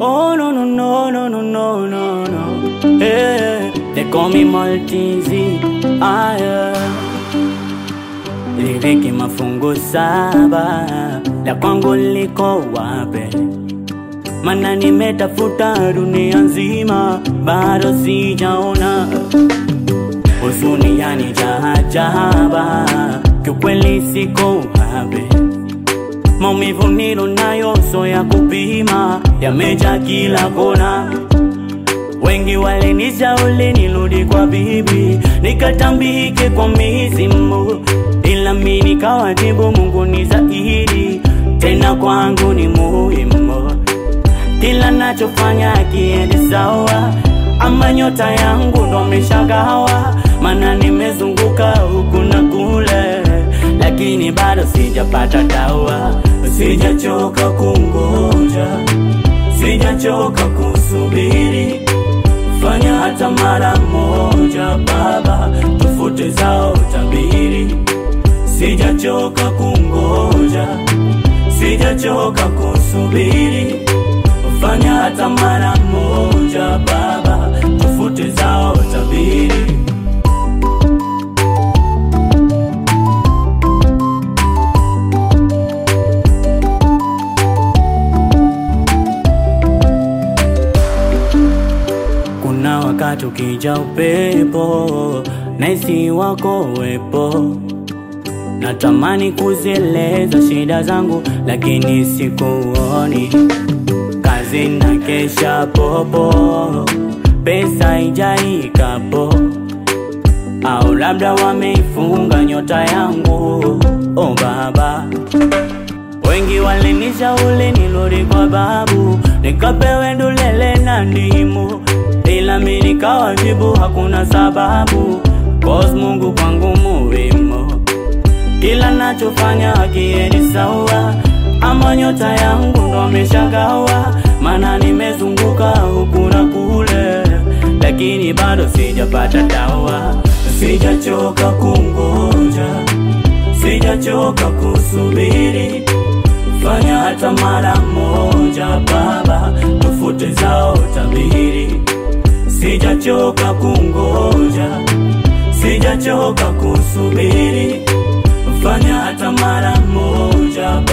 Oh no no no no no no no no. Hey, they call me Maltese. Ah yeah. Liriki mafungu saba la kwangu liko wape? Mana nimetafuta dunia nzima bado sijaona huzuni yani jahajaba, kiukweli siko habe maumivu nilo nayo so ya kupima yameja kila kona. Wengi walinishauri nirudi kwa bibi nikatambike kwa mizimu, ila mi nikawajibu Mungu ni zaidi, tena kwangu ni muhimu. Kila nachofanya kiendi sawa, ama nyota yangu ndo ameshagawa, mana nimezunguka huku na kule, lakini bado sijapata dawa. Sijachoka kungoja, sijachoka kusubiri, fanya hata mara moja Baba, tufute zao tabiri. Sijachoka kungoja, sijachoka kusubiri, fanya hata mara moja Baba, tufute zao tabiri. Kuna wakati ukija upepo naisi wako wepo, natamani kuzieleza shida zangu, lakini sikuoni. Kazi na kesha popo, pesa ijaikapo, au labda wameifunga nyota yangu. Oh Baba, Wengi walinishauri nirudi kwa babu nikapewe ndulele na ndimu, ila mi nikawajibu hakuna sababu, cause Mungu kwangu muhimu. Kila nachofanya akiendi sawa, ama nyota yangu ndo ameshagawa, mana nimezunguka huku na kule, lakini bado sijapata dawa. Sijachoka kungoja, sijachoka kusubiri fanya hata mara moja Baba, tufute zao tabiri. Sijachoka kungoja, sijachoka kusubiri, fanya hata mara moja